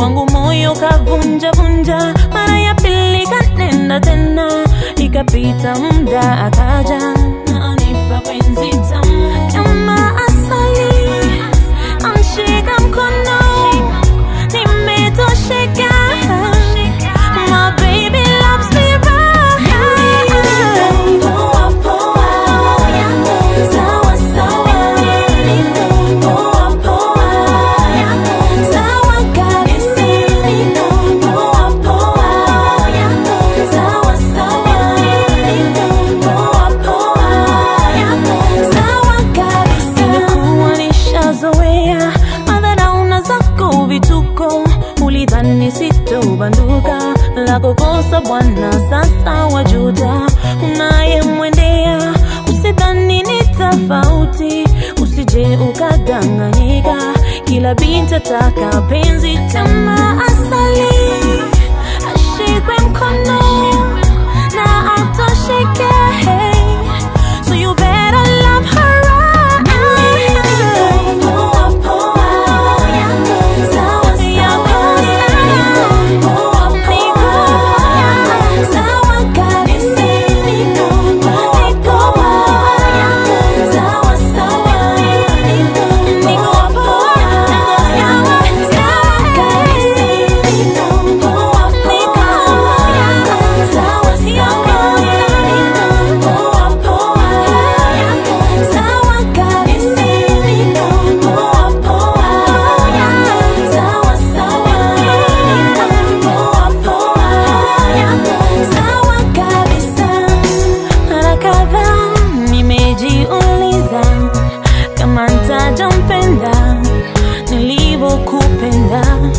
wangu moyo kavunja vunja, mara ya pili kanenda tena, ikapita muda akaja na anipa penzi tamu kama asali, amshika mkono, nimetosheka. My baby loves me right. Poa poa, sawa sawa, poa poa, sawa kabisa. Poa poa, sawa sawa, poa poa, sawa kabisa. Nimekuwa nishazoea madharauna zako vituko, ulidhani sitobanduka la kukosa bwana, sasa wajuta unayemwendea, usidhani ni tofauti, usije ukadanganyika, kila binti ataka penzi kama asali, ashikwe mkono na atosheke, so you better love her right. Poa poa, sawa sawa, poa poa, sawa kabisa. Niko poa, sawa sawa, niko poa, sawa sawa kabisa. Poa poa, sawa sawa, poa poa, sawa kabisa. Poa poa, sawa sawa, poa poa, sawa kabisa. Mara kadhaa nimejiuliza kama ntajampenda nilivyokupenda